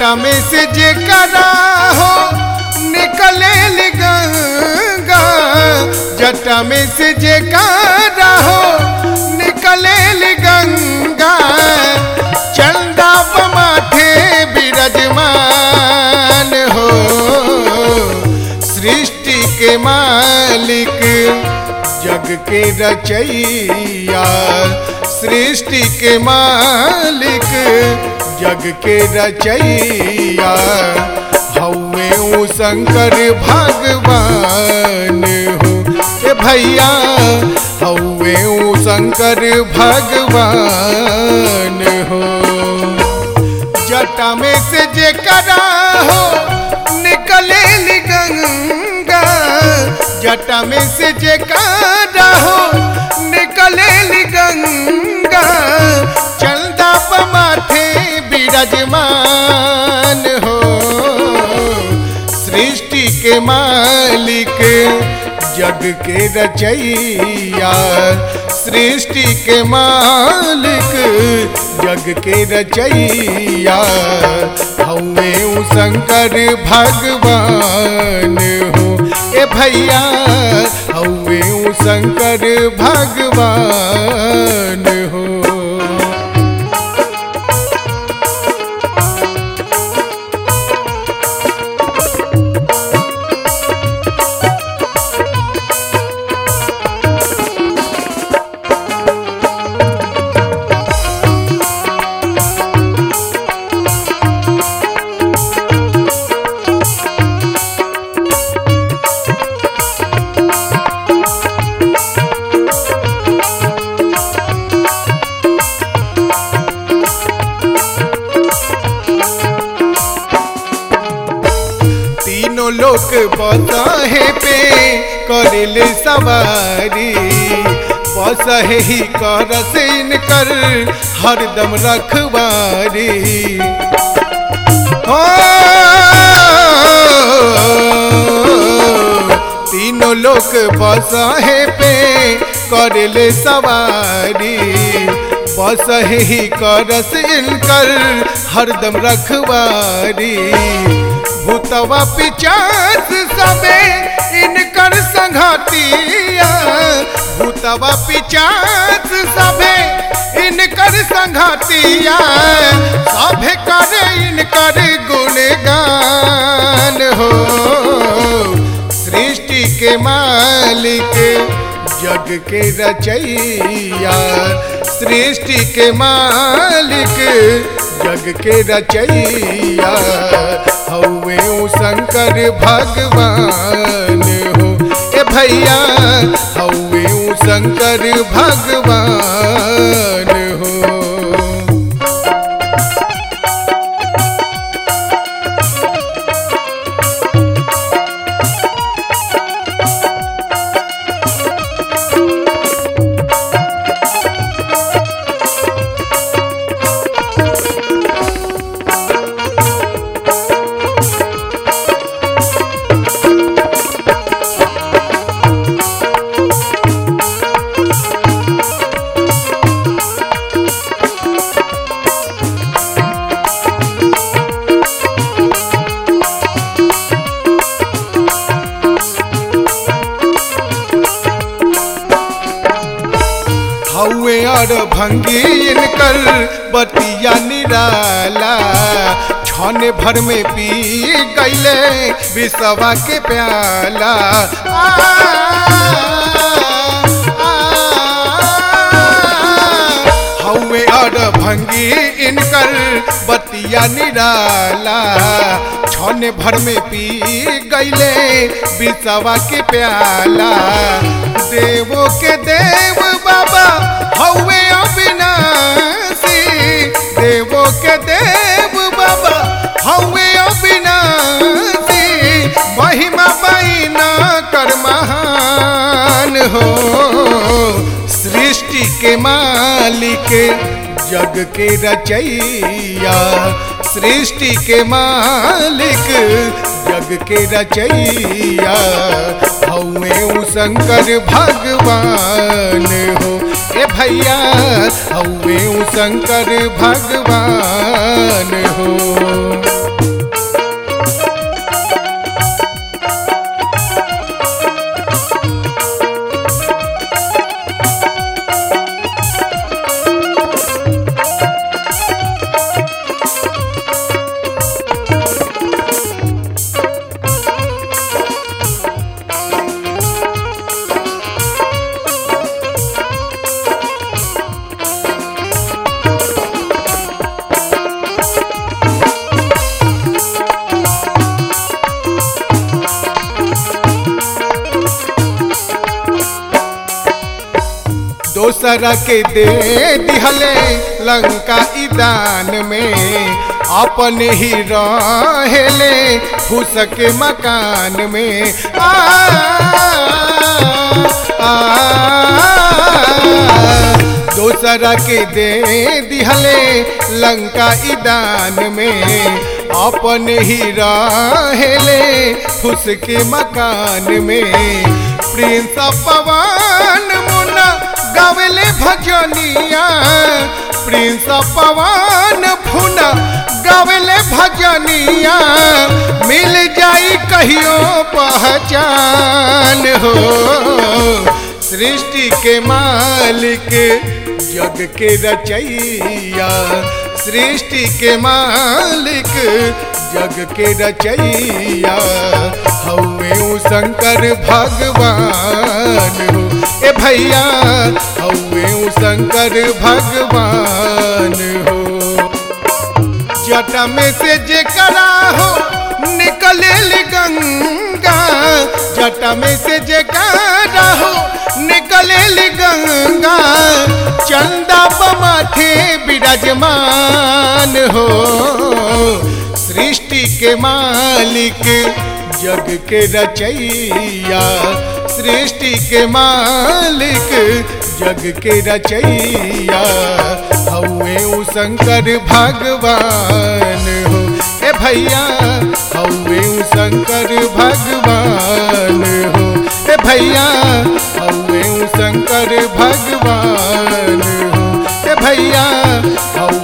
जटा में से जे करा हो निकले गंगा जटा में से जे करा हो निकले गंगा चंदा माथे विराजमान हो सृष्टि के मालिक जग के रचैया सृष्टि के मालिक जग के रचैया हौवे ऊ शंकर भगवान हो ए भैया हौवे ऊ शंकर भगवान हो जटा में से जे करा हो निकले गंगा जटा में से जे करा हो निकले गंगा चंदा माथे विराजमान हो सृष्टि के मालिक जग के रचैया सृष्टि के मालिक जग के रचैया हौवे ऊ शंकर भगवान हो ए भैया हौवे ऊ शंकर भगवान हो तीनों लोग बसाहे पे करेले सवारी बसहे ही कर से इनकर हरदम रखवारी हो तीनों लोग बसाहे पे करेले सवारी बसहे ही कर से इनकर हरदम रखवारी भूतवा पिचास सबे इनकर संघातिया भूतवा पिचास सबे इनकर संघातिया सभे करे इनकर गुणगान हो सृष्टि के मालिक जग के रचैया सृष्टि के मालिक जग के रचैया हौवे ऊ शंकर भगवान हो ए भैया हौवे ऊ शंकर भगवान हो हौवे और भंगी इनकर बतिया निराला छन भर में पी गईले विसवा के प्याला आ, आ, हौवे और भंगी इनकर बतिया निराला छन भर में पी गईले विसवा के प्याला देवो के देव बाबा हौवे अविनाशी देवो के देव बाबा हौवे अविनाशी महिमा बैना कर महान हो सृष्टि के मालिक जग के रचैया सृष्टि के मालिक जग के रचैया हौवे ऊ शंकर भगवान हो ए भैया हौवे ऊ शंकर भगवान हो दोसरा के दे दिहले लंका ईदान में अपने ही रहेले फूस के मकान में आ, आ, दोसरा के दे दिहले लंका ईदान में अपने ही रहेले फूस के मकान में प्रिंस पवन मुना गावेले भजनिया प्रिंस पवन फुना गावेले भजनिया मिल जाई कहियो पहचान हो सृष्टि के मालिक जग के रचैया सृष्टि के मालिक जग के रचैया हवे उ शंकर भगवान हो ए भैया हवे उ शंकर भगवान हो जटा में से जे करा हो निकले गंगा जटा में से जे करा हो निकले गंगा चंदा बमाथे विराजमान हो सृष्टि के मालिक जग के रचैया सृष्टि के मालिक जग के रचैया हवे उ शंकर भगवान हो ए भैया हवे उ शंकर भगवान हो ए भैया हवे उ शंकर भगवान हो ए भैया हवे